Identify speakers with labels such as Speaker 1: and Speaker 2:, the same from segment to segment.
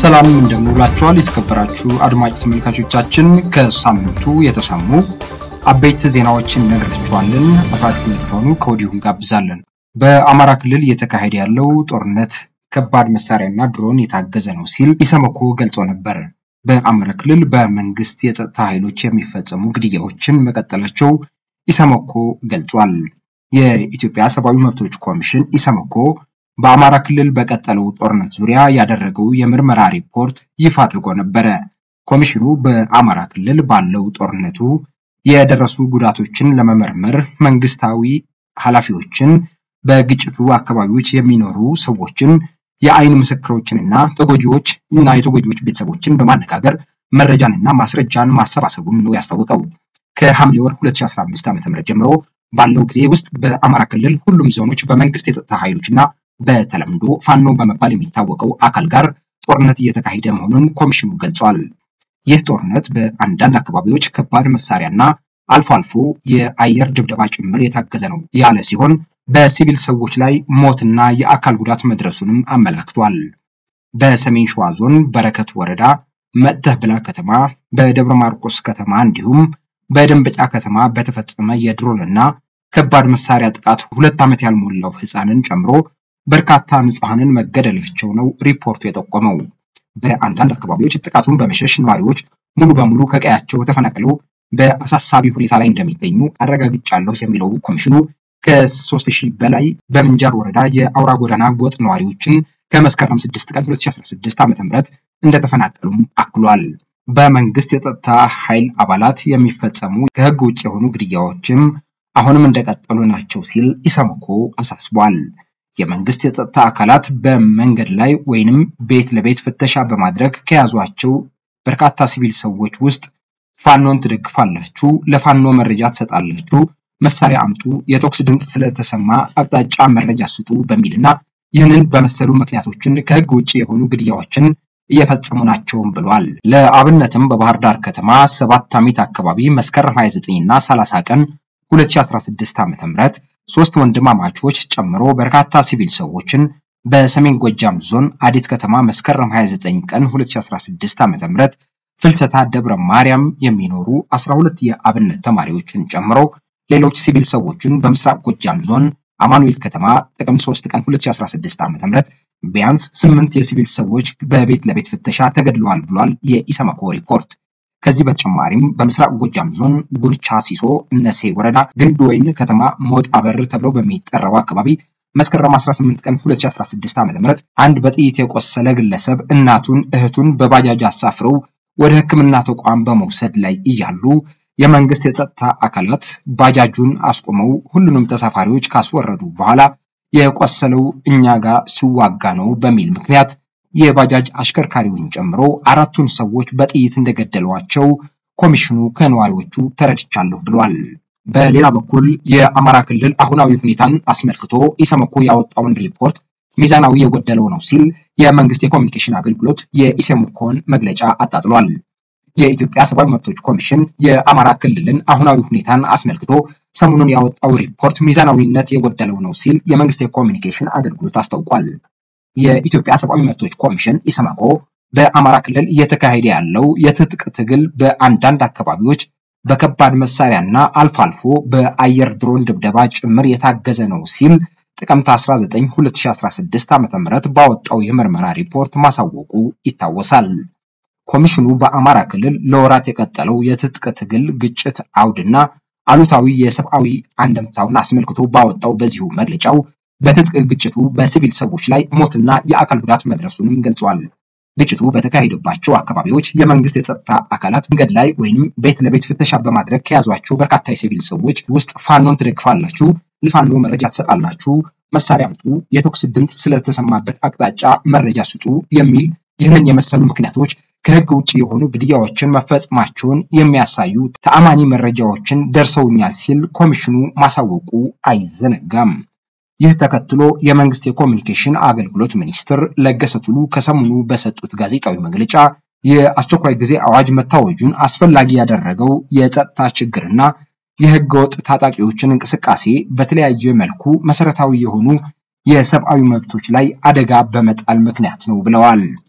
Speaker 1: ሰላም እንደምንውላችኋል የተከበራችሁ አድማጭ ተመልካቾቻችን፣ ከሳምንቱ የተሰሙ አበይት ዜናዎችን ነግራችኋለን። አብራችሁ እንድትሆኑ ከወዲሁ እንጋብዛለን። በአማራ ክልል እየተካሄደ ያለው ጦርነት ከባድ መሳሪያና ድሮን የታገዘ ነው ሲል ኢሰመኮ ገልጾ ነበር። በአማራ ክልል በመንግስት የጸጥታ ኃይሎች የሚፈጸሙ ግድያዎችን መቀጠላቸው ኢሰመኮ ገልጿል። የኢትዮጵያ ሰብአዊ መብቶች ኮሚሽን ኢሰመኮ በአማራ ክልል በቀጠለው ጦርነት ዙሪያ ያደረገው የምርመራ ሪፖርት ይፋ አድርጎ ነበረ። ኮሚሽኑ በአማራ ክልል ባለው ጦርነቱ የደረሱ ጉዳቶችን ለመመርመር መንግስታዊ ኃላፊዎችን፣ በግጭቱ አካባቢዎች የሚኖሩ ሰዎችን፣ የአይን ምስክሮችንና ተጎጂዎች እና የተጎጂዎች ቤተሰቦችን በማነጋገር መረጃንና ማስረጃን ማሰባሰቡን ነው ያስታወቀው። ከሐምሌ ወር 2015 ዓ.ም ጀምሮ ባለው ጊዜ ውስጥ በአማራ ክልል ሁሉም ዞኖች በመንግስት የጸጥታ ኃይሎችና በተለምዶ ፋኖ በመባል የሚታወቀው አካል ጋር ጦርነት እየተካሄደ መሆኑን ኮሚሽኑ ገልጿል። ይህ ጦርነት በአንዳንድ አካባቢዎች ከባድ መሳሪያና አልፎ አልፎ የአየር ድብደባ ጭምር የታገዘ ነው ያለ ሲሆን በሲቪል ሰዎች ላይ ሞትና የአካል ጉዳት መድረሱንም አመላክቷል። በሰሜን ሸዋ ዞን በረከት ወረዳ መጥተህ ብላ ከተማ፣ በደብረ ማርቆስ ከተማ እንዲሁም በደንበጫ ከተማ በተፈጸመ የድሮንና ከባድ መሳሪያ ጥቃት ሁለት ዓመት ያልሞላው ህፃንን ጨምሮ በርካታ ንጹሐንን መገደላቸው ነው ሪፖርቱ የጠቆመው። በአንዳንድ አካባቢዎች ጥቃቱን በመሸሽ ነዋሪዎች ሙሉ በሙሉ ከቀያቸው ተፈናቅለው በአሳሳቢ ሁኔታ ላይ እንደሚገኙ አረጋግጫለሁ የሚለው ኮሚሽኑ ከሶስት ሺህ በላይ በምንጃር ወረዳ የአውራ ጎዳና ጎጥ ነዋሪዎችን ከመስከረም 6 ቀን 2016 ዓ.ም እንደተፈናቀሉም አክሏል። በመንግስት የጸጥታ ኃይል አባላት የሚፈጸሙ ከህግ ውጭ የሆኑ ግድያዎችም አሁንም እንደቀጠሉ ናቸው ሲል ኢሰመኮ አሳስቧል። የመንግስት የጸጥታ አካላት በመንገድ ላይ ወይንም ቤት ለቤት ፍተሻ በማድረግ ከያዟቸው በርካታ ሲቪል ሰዎች ውስጥ ፋኖን ትደግፋላችሁ፣ ለፋኖ መረጃ ትሰጣላችሁ፣ መሳሪያ አምጡ፣ የተኩስ ድምፅ ስለተሰማ አቅጣጫ መረጃ ስጡ በሚልና ይህንን በመሰሉ ምክንያቶችን ከህግ ውጭ የሆኑ ግድያዎችን እየፈጸሙ ናቸውም ብሏል። ለአብነትም በባህር ዳር ከተማ ሰባት አሚት አካባቢ መስከረም 29 እና 30 ቀን 2016 ዓ.ም ሶስት ወንድማማቾች ጨምሮ በርካታ ሲቪል ሰዎችን በሰሜን ጎጃም ዞን አዴት ከተማ መስከረም 29 ቀን 2016 ዓ.ም ፍልሰታ ደብረ ማርያም የሚኖሩ 12 የአብነት ተማሪዎችን ጨምሮ ሌሎች ሲቪል ሰዎችን በምስራቅ ጎጃም ዞን አማኑኤል ከተማ ጥቅምት 3 ቀን 2016 ዓ.ም ቢያንስ ስምንት የሲቪል ሰዎች በቤት ለቤት ፍተሻ ተገድለዋል ብሏል የኢሰመኮ ሪፖርት። ከዚህ በተጨማሪም በምስራቅ ጎጃም ዞን ጉልቻ ሲሶ እነሴ ወረዳ ግንድ ወይን ከተማ ሞጣ በር ተብሎ በሚጠራው አካባቢ መስከረም 18 ቀን 2016 ዓ.ም አንድ በጥይት የቆሰለ ግለሰብ እናቱን እህቱን በባጃጅ አሳፍረው ወደ ሕክምና ተቋም በመውሰድ ላይ እያሉ የመንግስት የጸጥታ አካላት ባጃጁን አስቆመው ሁሉንም ተሳፋሪዎች ካስወረዱ በኋላ የቆሰለው እኛ ጋር ሲዋጋ ነው በሚል ምክንያት የባጃጅ አሽከርካሪውን ጨምሮ አራቱን ሰዎች በጥይት እንደገደሏቸው ኮሚሽኑ ከነዋሪዎቹ ተረድቻለሁ ብሏል። በሌላ በኩል የአማራ ክልል አሁናዊ ሁኔታን አስመልክቶ ኢሰመኮ ያወጣውን ሪፖርት ሚዛናዊ የጎደለው ነው ሲል የመንግስት የኮሚኒኬሽን አገልግሎት የኢሰመኮን መግለጫ አጣጥሏል። የኢትዮጵያ ሰብአዊ መብቶች ኮሚሽን የአማራ ክልልን አሁናዊ ሁኔታን አስመልክቶ ሰሞኑን ያወጣው ሪፖርት ሚዛናዊነት የጎደለው ነው ሲል የመንግስት የኮሚኒኬሽን አገልግሎት አስታውቋል። የኢትዮጵያ ሰብአዊ መብቶች ኮሚሽን ኢሰመኮ በአማራ ክልል እየተካሄደ ያለው የትጥቅ ትግል በአንዳንድ አካባቢዎች በከባድ መሳሪያና አልፎ አልፎ በአየር ድሮን ድብደባ ጭምር የታገዘ ነው ሲል ጥቅምት 19 2016 ዓ.ም ባወጣው የምርመራ ሪፖርት ማሳወቁ ይታወሳል። ኮሚሽኑ በአማራ ክልል ለወራት የቀጠለው የትጥቅ ትግል ግጭት አውድና አሉታዊ የሰብአዊ አንድምታውን አስመልክቶ ባወጣው በዚሁ መግለጫው በትጥቅ ግጭቱ በሲቪል ሰዎች ላይ ሞትና የአካል ጉዳት መድረሱንም ገልጿል። ግጭቱ በተካሄደባቸው አካባቢዎች የመንግስት የጸጥታ አካላት መንገድ ላይ ወይንም ቤት ለቤት ፍተሻ በማድረግ ከያዟቸው በርካታ የሲቪል ሰዎች ውስጥ ፋኖን ትደግፋላችሁ፣ ለፋኖ መረጃ ትሰጣላችሁ፣ መሳሪያ አምጡ፣ የተኩስ ድምፅ ስለተሰማበት አቅጣጫ መረጃ ስጡ የሚል ይህንን የመሰሉ ምክንያቶች ከህግ ውጭ የሆኑ ግድያዎችን መፈጸማቸውን የሚያሳዩ ተአማኒ መረጃዎችን ደርሰውኛል ሲል ኮሚሽኑ ማሳወቁ አይዘነጋም። ይህ ተከትሎ የመንግስት የኮሚኒኬሽን አገልግሎት ሚኒስትር ለገሰ ቱሉ ከሰሞኑ በሰጡት ጋዜጣዊ መግለጫ የአስቸኳይ ጊዜ አዋጅ መታወጁን አስፈላጊ ያደረገው የጸጥታ ችግርና የህገወጥ ታጣቂዎችን እንቅስቃሴ በተለያየ መልኩ መሰረታዊ የሆኑ የሰብአዊ መብቶች ላይ አደጋ በመጣል ምክንያት ነው ብለዋል።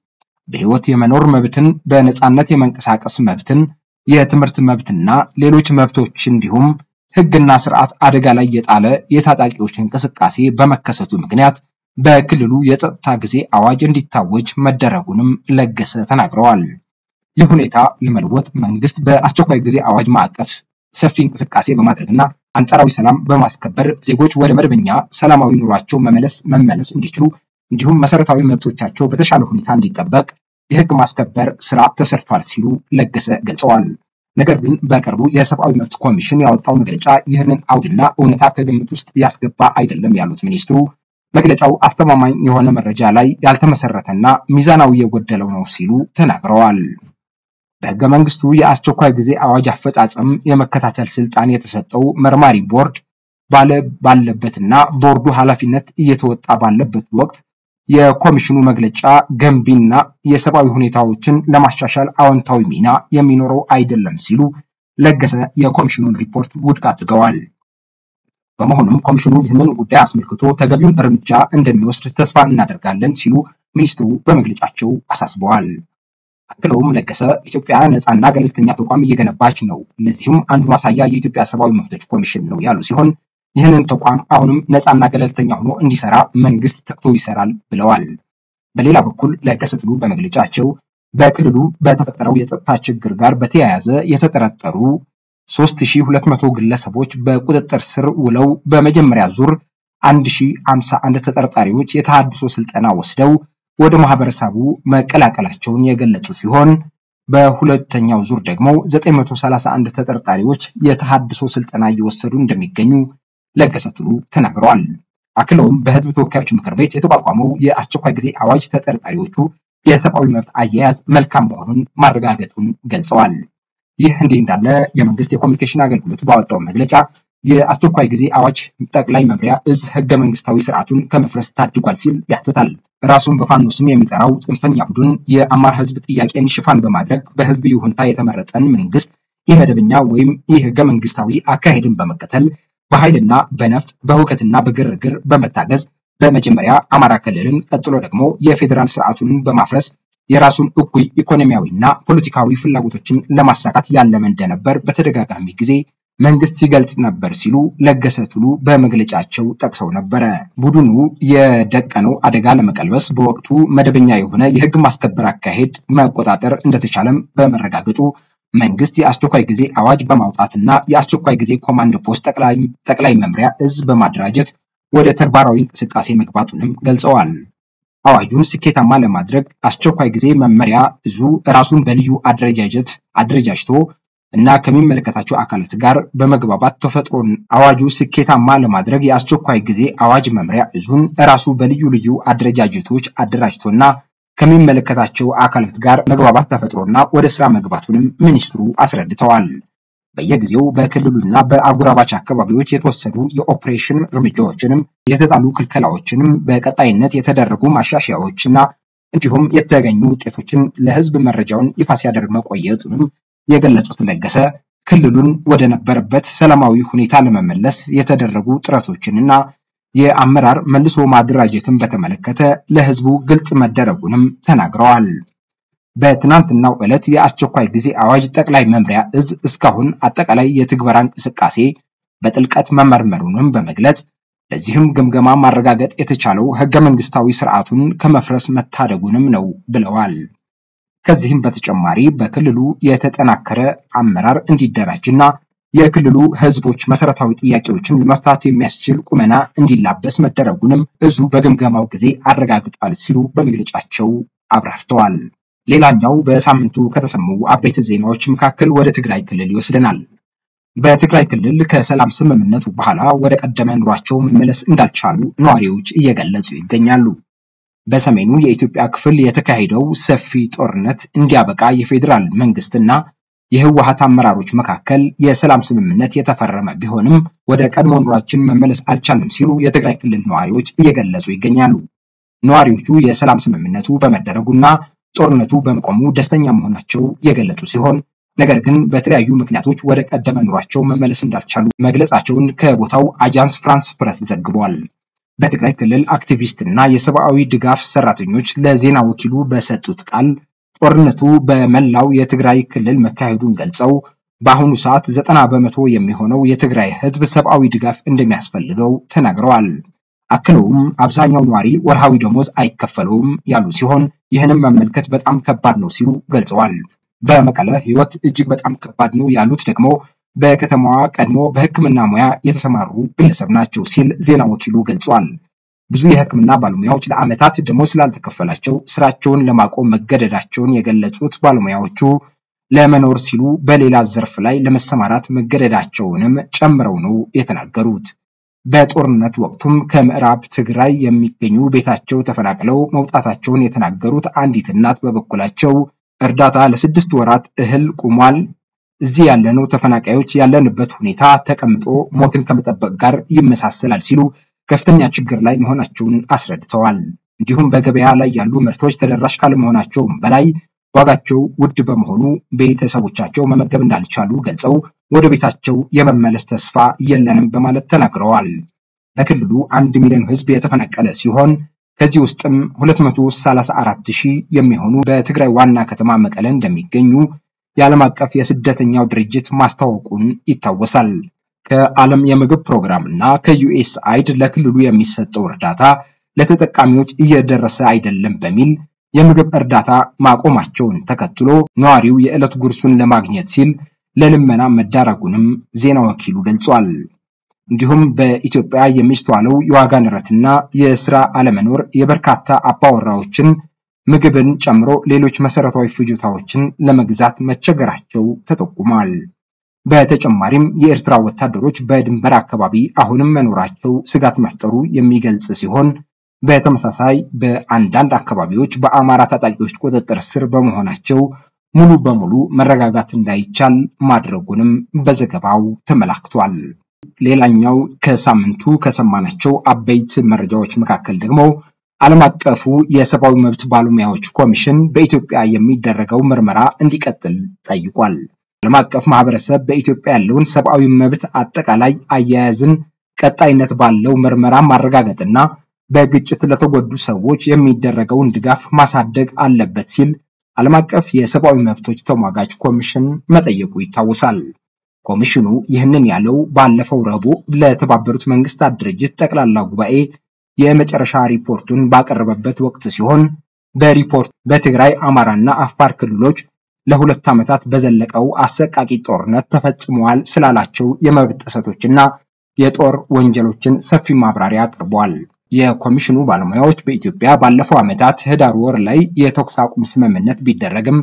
Speaker 1: በህይወት የመኖር መብትን፣ በነፃነት የመንቀሳቀስ መብትን፣ የትምህርት መብትና ሌሎች መብቶች እንዲሁም ህግና ስርዓት አደጋ ላይ የጣለ የታጣቂዎች እንቅስቃሴ በመከሰቱ ምክንያት በክልሉ የጸጥታ ጊዜ አዋጅ እንዲታወጅ መደረጉንም ለገሰ ተናግረዋል። ይህ ሁኔታ ለመለወጥ መንግስት በአስቸኳይ ጊዜ አዋጅ ማዕቀፍ ሰፊ እንቅስቃሴ በማድረግና አንጻራዊ ሰላም በማስከበር ዜጎች ወደ መደበኛ ሰላማዊ ኑሯቸው መመለስ መመለስ እንዲችሉ እንዲሁም መሰረታዊ መብቶቻቸው በተሻለ ሁኔታ እንዲጠበቅ የህግ ማስከበር ስራ ተሰርቷል ሲሉ ለገሰ ገልጸዋል። ነገር ግን በቅርቡ የሰብአዊ መብት ኮሚሽን ያወጣው መግለጫ ይህንን አውድና እውነታ ከግምት ውስጥ ያስገባ አይደለም ያሉት ሚኒስትሩ መግለጫው አስተማማኝ የሆነ መረጃ ላይ ያልተመሰረተና ሚዛናዊ የጎደለው ነው ሲሉ ተናግረዋል። በህገ መንግስቱ የአስቸኳይ ጊዜ አዋጅ አፈጻጸም የመከታተል ስልጣን የተሰጠው መርማሪ ቦርድ ባለ ባለበትና ቦርዱ ኃላፊነት እየተወጣ ባለበት ወቅት የኮሚሽኑ መግለጫ ገንቢና የሰብአዊ ሁኔታዎችን ለማሻሻል አዎንታዊ ሚና የሚኖረው አይደለም ሲሉ ለገሰ የኮሚሽኑን ሪፖርት ውድቅ አድርገዋል። በመሆኑም ኮሚሽኑ ይህንን ጉዳይ አስመልክቶ ተገቢውን እርምጃ እንደሚወስድ ተስፋ እናደርጋለን ሲሉ ሚኒስትሩ በመግለጫቸው አሳስበዋል። አክለውም ለገሰ ኢትዮጵያ ነፃና ገለልተኛ ተቋም እየገነባች ነው፣ ለዚህም አንዱ ማሳያ የኢትዮጵያ ሰብአዊ መብቶች ኮሚሽን ነው ያሉ ሲሆን ይህንን ተቋም አሁንም ነፃና ገለልተኛ ሆኖ እንዲሰራ መንግስት ተግቶ ይሰራል ብለዋል። በሌላ በኩል ለገሰ ቱሉ በመግለጫቸው በክልሉ በተፈጠረው የጸጥታ ችግር ጋር በተያያዘ የተጠረጠሩ 3200 ግለሰቦች በቁጥጥር ስር ውለው በመጀመሪያ ዙር 1051 ተጠርጣሪዎች የተሃድሶ ስልጠና ወስደው ወደ ማህበረሰቡ መቀላቀላቸውን የገለጹ ሲሆን በሁለተኛው ዙር ደግሞ 931 ተጠርጣሪዎች የተሃድሶ ስልጠና እየወሰዱ እንደሚገኙ ለገሰ ቱሉ ተናግረዋል። አክለውም በህዝብ ተወካዮች ምክር ቤት የተቋቋመው የአስቸኳይ ጊዜ አዋጅ ተጠርጣሪዎቹ የሰብአዊ መብት አያያዝ መልካም መሆኑን ማረጋገጡን ገልጸዋል። ይህ እንዲህ እንዳለ የመንግስት የኮሚኒኬሽን አገልግሎት ባወጣው መግለጫ የአስቸኳይ ጊዜ አዋጅ ጠቅላይ መምሪያ እዝ ህገ መንግስታዊ ስርዓቱን ከመፍረስ ታድጓል ሲል ያትታል። ራሱን በፋኖ ስም የሚጠራው ጽንፈኛ ቡድን የአማራ ህዝብ ጥያቄን ሽፋን በማድረግ በህዝብ ይሁንታ የተመረጠን መንግስት ኢመደበኛ ወይም ይህ ህገ መንግስታዊ አካሄድን በመከተል በኃይልና በነፍጥ በሁከትና በግርግር በመታገዝ በመጀመሪያ አማራ ክልልን ቀጥሎ ደግሞ የፌዴራል ስርዓቱን በማፍረስ የራሱን እኩይ ኢኮኖሚያዊና ፖለቲካዊ ፍላጎቶችን ለማሳካት ያለመ እንደነበር በተደጋጋሚ ጊዜ መንግስት ሲገልጽ ነበር ሲሉ ለገሰ ቱሉ በመግለጫቸው ጠቅሰው ነበረ። ቡድኑ የደቀነው አደጋ ለመቀልበስ በወቅቱ መደበኛ የሆነ የህግ ማስከበር አካሄድ መቆጣጠር እንደተቻለም በመረጋገጡ መንግስት የአስቸኳይ ጊዜ አዋጅ በማውጣትና የአስቸኳይ ጊዜ ኮማንድ ፖስት ጠቅላይ መምሪያ እዝ በማደራጀት ወደ ተግባራዊ እንቅስቃሴ መግባቱንም ገልጸዋል። አዋጁን ስኬታማ ለማድረግ አስቸኳይ ጊዜ መመሪያ እዙ ራሱን በልዩ አደረጃጀት አደረጃጅቶ እና ከሚመለከታቸው አካላት ጋር በመግባባት ተፈጥሮን አዋጁ ስኬታማ ለማድረግ የአስቸኳይ ጊዜ አዋጅ መምሪያ እዙን ራሱ በልዩ ልዩ አደረጃጀቶች አደራጅቶና ከሚመለከታቸው አካላት ጋር መግባባት ተፈጥሮና ወደ ስራ መግባቱንም ሚኒስትሩ አስረድተዋል። በየጊዜው በክልሉና በአጎራባች አካባቢዎች የተወሰዱ የኦፕሬሽን እርምጃዎችንም የተጣሉ ክልከላዎችንም በቀጣይነት የተደረጉ ማሻሻያዎችና እንዲሁም የተገኙ ውጤቶችን ለህዝብ መረጃውን ይፋ ሲያደርግ መቆየቱንም የገለጹት ለገሰ ክልሉን ወደ ነበረበት ሰላማዊ ሁኔታ ለመመለስ የተደረጉ ጥረቶችንና የአመራር መልሶ ማደራጀትን በተመለከተ ለህዝቡ ግልጽ መደረጉንም ተናግረዋል። በትናንትናው ዕለት የአስቸኳይ ጊዜ አዋጅ ጠቅላይ መምሪያ እዝ እስካሁን አጠቃላይ የትግበራ እንቅስቃሴ በጥልቀት መመርመሩንም በመግለጽ በዚህም ግምገማ ማረጋገጥ የተቻለው ህገ መንግስታዊ ስርዓቱን ከመፍረስ መታደጉንም ነው ብለዋል። ከዚህም በተጨማሪ በክልሉ የተጠናከረ አመራር እንዲደራጅና የክልሉ ህዝቦች መሰረታዊ ጥያቄዎችን ለመፍታት የሚያስችል ቁመና እንዲላበስ መደረጉንም እዙ በግምገማው ጊዜ አረጋግጧል ሲሉ በመግለጫቸው አብራርተዋል። ሌላኛው በሳምንቱ ከተሰሙ አበይት ዜናዎች መካከል ወደ ትግራይ ክልል ይወስደናል። በትግራይ ክልል ከሰላም ስምምነቱ በኋላ ወደ ቀደመ ኑሯቸው መመለስ እንዳልቻሉ ነዋሪዎች እየገለጹ ይገኛሉ። በሰሜኑ የኢትዮጵያ ክፍል የተካሄደው ሰፊ ጦርነት እንዲያበቃ የፌዴራል መንግስትና የህወሀት አመራሮች መካከል የሰላም ስምምነት የተፈረመ ቢሆንም ወደ ቀድሞ ኑሯችን መመለስ አልቻልንም ሲሉ የትግራይ ክልል ነዋሪዎች እየገለጹ ይገኛሉ። ነዋሪዎቹ የሰላም ስምምነቱ በመደረጉና ጦርነቱ በመቆሙ ደስተኛ መሆናቸው የገለጹ ሲሆን ነገር ግን በተለያዩ ምክንያቶች ወደ ቀደመ ኑሯቸው መመለስ እንዳልቻሉ መግለጻቸውን ከቦታው አጃንስ ፍራንስ ፕረስ ዘግቧል። በትግራይ ክልል አክቲቪስት እና የሰብአዊ ድጋፍ ሰራተኞች ለዜና ወኪሉ በሰጡት ቃል ጦርነቱ በመላው የትግራይ ክልል መካሄዱን ገልጸው በአሁኑ ሰዓት ዘጠና በመቶ የሚሆነው የትግራይ ህዝብ ሰብአዊ ድጋፍ እንደሚያስፈልገው ተናግረዋል። አክለውም አብዛኛው ነዋሪ ወርሃዊ ደሞዝ አይከፈለውም ያሉ ሲሆን ይህንም መመልከት በጣም ከባድ ነው ሲሉ ገልጸዋል። በመቀለ ህይወት እጅግ በጣም ከባድ ነው ያሉት ደግሞ በከተማዋ ቀድሞ በሕክምና ሙያ የተሰማሩ ግለሰብ ናቸው ሲል ዜና ወኪሉ ገልጿል። ብዙ የሕክምና ባለሙያዎች ለዓመታት ደሞዝ ስላልተከፈላቸው ስራቸውን ለማቆም መገደዳቸውን የገለጹት ባለሙያዎቹ ለመኖር ሲሉ በሌላ ዘርፍ ላይ ለመሰማራት መገደዳቸውንም ጨምረው ነው የተናገሩት። በጦርነት ወቅቱም ከምዕራብ ትግራይ የሚገኙ ቤታቸው ተፈናቅለው መውጣታቸውን የተናገሩት አንዲት እናት በበኩላቸው እርዳታ ለስድስት ወራት እህል ቁሟል። እዚህ ያለነው ተፈናቃዮች ያለንበት ሁኔታ ተቀምጦ ሞትን ከመጠበቅ ጋር ይመሳሰላል ሲሉ ከፍተኛ ችግር ላይ መሆናቸውን አስረድተዋል። እንዲሁም በገበያ ላይ ያሉ ምርቶች ተደራሽ ካለመሆናቸውም በላይ ዋጋቸው ውድ በመሆኑ ቤተሰቦቻቸው መመገብ እንዳልቻሉ ገልጸው ወደ ቤታቸው የመመለስ ተስፋ የለንም በማለት ተናግረዋል። በክልሉ አንድ ሚሊዮን ሕዝብ የተፈናቀለ ሲሆን ከዚህ ውስጥም 234 ሺህ የሚሆኑ በትግራይ ዋና ከተማ መቀለ እንደሚገኙ የዓለም አቀፍ የስደተኛው ድርጅት ማስታወቁን ይታወሳል። ከዓለም የምግብ ፕሮግራም እና ከዩኤስአይድ ለክልሉ የሚሰጠው እርዳታ ለተጠቃሚዎች እየደረሰ አይደለም በሚል የምግብ እርዳታ ማቆማቸውን ተከትሎ ነዋሪው የዕለት ጉርሱን ለማግኘት ሲል ለልመና መዳረጉንም ዜና ወኪሉ ገልጿል። እንዲሁም በኢትዮጵያ የሚስተዋለው የዋጋ ንረትና የስራ አለመኖር የበርካታ አባወራዎችን ምግብን ጨምሮ ሌሎች መሰረታዊ ፍጆታዎችን ለመግዛት መቸገራቸው ተጠቁሟል። በተጨማሪም የኤርትራ ወታደሮች በድንበር አካባቢ አሁንም መኖራቸው ስጋት መፍጠሩ የሚገልጽ ሲሆን በተመሳሳይ በአንዳንድ አካባቢዎች በአማራ ታጣቂዎች ቁጥጥር ስር በመሆናቸው ሙሉ በሙሉ መረጋጋት እንዳይቻል ማድረጉንም በዘገባው ተመላክቷል። ሌላኛው ከሳምንቱ ከሰማናቸው አበይት መረጃዎች መካከል ደግሞ ዓለም አቀፉ የሰብአዊ መብት ባለሙያዎች ኮሚሽን በኢትዮጵያ የሚደረገው ምርመራ እንዲቀጥል ጠይቋል። ዓለም አቀፍ ማህበረሰብ በኢትዮጵያ ያለውን ሰብአዊ መብት አጠቃላይ አያያዝን ቀጣይነት ባለው ምርመራ ማረጋገጥና በግጭት ለተጎዱ ሰዎች የሚደረገውን ድጋፍ ማሳደግ አለበት ሲል ዓለም አቀፍ የሰብአዊ መብቶች ተሟጋች ኮሚሽን መጠየቁ ይታወሳል። ኮሚሽኑ ይህንን ያለው ባለፈው ረቡዕ ለተባበሩት መንግስታት ድርጅት ጠቅላላ ጉባኤ የመጨረሻ ሪፖርቱን ባቀረበበት ወቅት ሲሆን በሪፖርት በትግራይ አማራና አፋር ክልሎች ለሁለት ዓመታት በዘለቀው አሰቃቂ ጦርነት ተፈጽመዋል ስላላቸው የመብት ጥሰቶችና የጦር ወንጀሎችን ሰፊ ማብራሪያ አቅርቧል። የኮሚሽኑ ባለሙያዎች በኢትዮጵያ ባለፈው ዓመታት ህዳር ወር ላይ የተኩስ አቁም ስምምነት ቢደረግም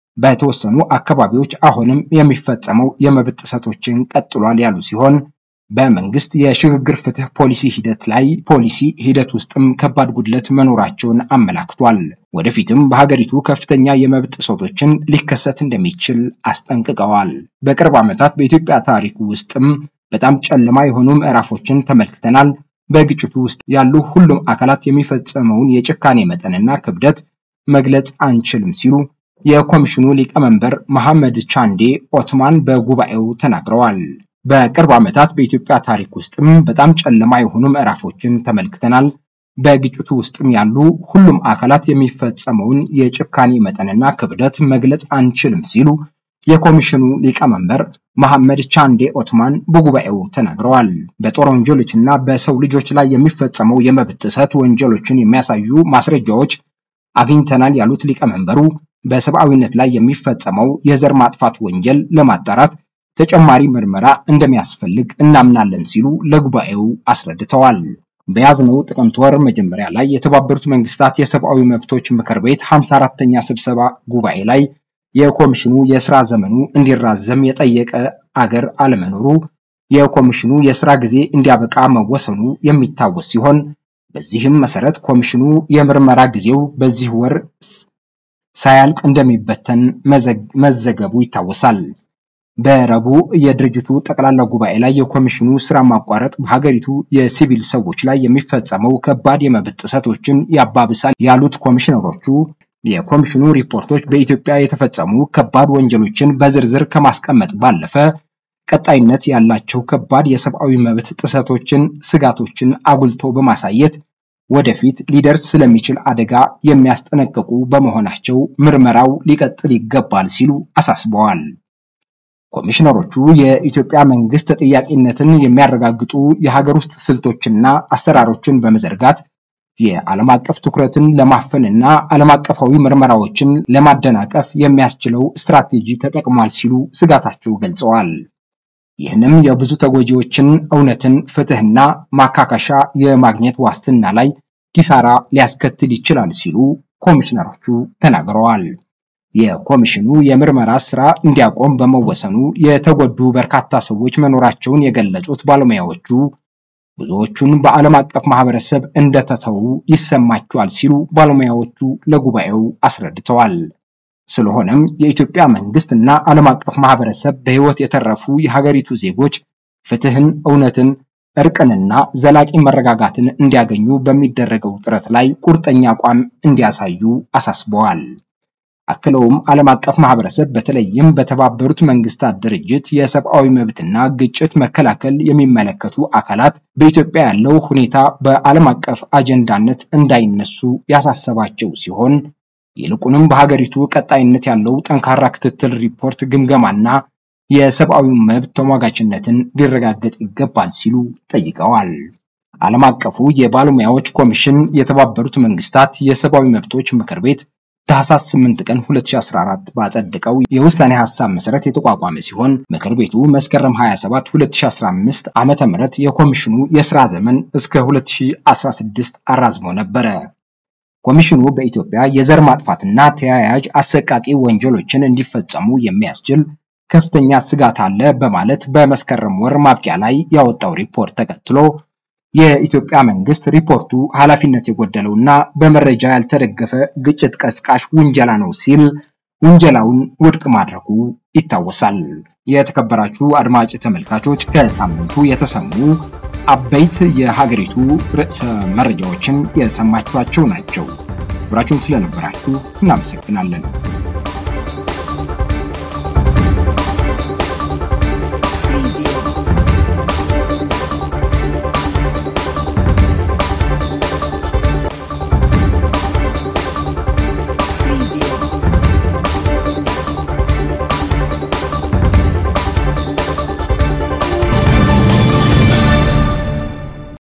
Speaker 1: በተወሰኑ አካባቢዎች አሁንም የሚፈጸመው የመብት ጥሰቶችን ቀጥሏል ያሉ ሲሆን በመንግስት የሽግግር ፍትህ ፖሊሲ ሂደት ላይ ፖሊሲ ሂደት ውስጥም ከባድ ጉድለት መኖራቸውን አመላክቷል። ወደፊትም በሀገሪቱ ከፍተኛ የመብት ጥሰቶችን ሊከሰት እንደሚችል አስጠንቅቀዋል። በቅርብ ዓመታት በኢትዮጵያ ታሪክ ውስጥም በጣም ጨለማ የሆኑ ምዕራፎችን ተመልክተናል። በግጭቱ ውስጥ ያሉ ሁሉም አካላት የሚፈጸመውን የጭካኔ መጠንና ክብደት መግለጽ አንችልም ሲሉ የኮሚሽኑ ሊቀመንበር መሐመድ ቻንዴ ኦትማን በጉባኤው ተናግረዋል። በቅርብ ዓመታት በኢትዮጵያ ታሪክ ውስጥም በጣም ጨለማ የሆኑ ምዕራፎችን ተመልክተናል። በግጭቱ ውስጥም ያሉ ሁሉም አካላት የሚፈጸመውን የጭካኔ መጠንና ክብደት መግለጽ አንችልም ሲሉ የኮሚሽኑ ሊቀመንበር መሐመድ ቻንዴ ኦትማን በጉባኤው ተናግረዋል። በጦር ወንጀሎችና በሰው ልጆች ላይ የሚፈጸመው የመብት ጥሰት ወንጀሎችን የሚያሳዩ ማስረጃዎች አግኝተናል ያሉት ሊቀመንበሩ በሰብአዊነት ላይ የሚፈጸመው የዘር ማጥፋት ወንጀል ለማጣራት ተጨማሪ ምርመራ እንደሚያስፈልግ እናምናለን ሲሉ ለጉባኤው አስረድተዋል። በያዝነው ጥቅምት ወር መጀመሪያ ላይ የተባበሩት መንግስታት የሰብአዊ መብቶች ምክር ቤት 54ኛ ስብሰባ ጉባኤ ላይ የኮሚሽኑ የስራ ዘመኑ እንዲራዘም የጠየቀ አገር አለመኖሩ የኮሚሽኑ የስራ ጊዜ እንዲያበቃ መወሰኑ የሚታወስ ሲሆን በዚህም መሰረት ኮሚሽኑ የምርመራ ጊዜው በዚህ ወር ሳያልቅ እንደሚበተን መዘገቡ ይታወሳል። በረቡዕ የድርጅቱ ጠቅላላ ጉባኤ ላይ የኮሚሽኑ ስራ ማቋረጥ በሀገሪቱ የሲቪል ሰዎች ላይ የሚፈጸመው ከባድ የመብት ጥሰቶችን ያባብሳል ያሉት ኮሚሽነሮቹ የኮሚሽኑ ሪፖርቶች በኢትዮጵያ የተፈጸሙ ከባድ ወንጀሎችን በዝርዝር ከማስቀመጥ ባለፈ ቀጣይነት ያላቸው ከባድ የሰብአዊ መብት ጥሰቶችን፣ ስጋቶችን አጉልቶ በማሳየት ወደፊት ሊደርስ ስለሚችል አደጋ የሚያስጠነቅቁ በመሆናቸው ምርመራው ሊቀጥል ይገባል ሲሉ አሳስበዋል። ኮሚሽነሮቹ የኢትዮጵያ መንግስት ተጠያቂነትን የሚያረጋግጡ የሀገር ውስጥ ስልቶችና አሰራሮችን በመዘርጋት የዓለም አቀፍ ትኩረትን ለማፈንና ዓለም አቀፋዊ ምርመራዎችን ለማደናቀፍ የሚያስችለው ስትራቴጂ ተጠቅሟል ሲሉ ስጋታቸው ገልጸዋል። ይህንም የብዙ ተጎጂዎችን እውነትን፣ ፍትህና ማካካሻ የማግኘት ዋስትና ላይ ኪሳራ ሊያስከትል ይችላል ሲሉ ኮሚሽነሮቹ ተናግረዋል። የኮሚሽኑ የምርመራ ስራ እንዲያቆም በመወሰኑ የተጎዱ በርካታ ሰዎች መኖራቸውን የገለጹት ባለሙያዎቹ ብዙዎቹን በዓለም አቀፍ ማህበረሰብ እንደተተዉ ይሰማቸዋል ሲሉ ባለሙያዎቹ ለጉባኤው አስረድተዋል። ስለሆነም የኢትዮጵያ መንግስት እና ዓለም አቀፍ ማህበረሰብ በህይወት የተረፉ የሀገሪቱ ዜጎች ፍትህን፣ እውነትን፣ እርቅንና ዘላቂ መረጋጋትን እንዲያገኙ በሚደረገው ጥረት ላይ ቁርጠኛ አቋም እንዲያሳዩ አሳስበዋል። አክለውም ዓለም አቀፍ ማህበረሰብ በተለይም በተባበሩት መንግስታት ድርጅት የሰብአዊ መብትና ግጭት መከላከል የሚመለከቱ አካላት በኢትዮጵያ ያለው ሁኔታ በዓለም አቀፍ አጀንዳነት እንዳይነሱ ያሳሰባቸው ሲሆን ይልቁንም በሀገሪቱ ቀጣይነት ያለው ጠንካራ ክትትል፣ ሪፖርት፣ ግምገማና የሰብአዊ መብት ተሟጋችነትን ሊረጋገጥ ይገባል ሲሉ ጠይቀዋል። ዓለም አቀፉ የባለሙያዎች ኮሚሽን የተባበሩት መንግስታት የሰብአዊ መብቶች ምክር ቤት ታህሳስ 8 ቀን 2014 ባጸደቀው የውሳኔ ሐሳብ መሰረት የተቋቋመ ሲሆን ምክር ቤቱ መስከረም 27 2015 ዓመተ ምህረት የኮሚሽኑ የስራ ዘመን እስከ 2016 አራዝሞ ነበረ። ኮሚሽኑ በኢትዮጵያ የዘር ማጥፋትና ተያያዥ አሰቃቂ ወንጀሎችን እንዲፈጸሙ የሚያስችል ከፍተኛ ስጋት አለ በማለት በመስከረም ወር ማብቂያ ላይ ያወጣው ሪፖርት ተከትሎ የኢትዮጵያ መንግስት ሪፖርቱ ኃላፊነት የጎደለውና በመረጃ ያልተደገፈ ግጭት ቀስቃሽ ውንጀላ ነው ሲል ውንጀላውን ውድቅ ማድረጉ ይታወሳል። የተከበራችሁ አድማጭ ተመልካቾች ከሳምንቱ የተሰሙ አበይት የሀገሪቱ ርዕሰ መረጃዎችን የሰማችኋቸው ናቸው። አብራችሁን ስለነበራችሁ እናመሰግናለን።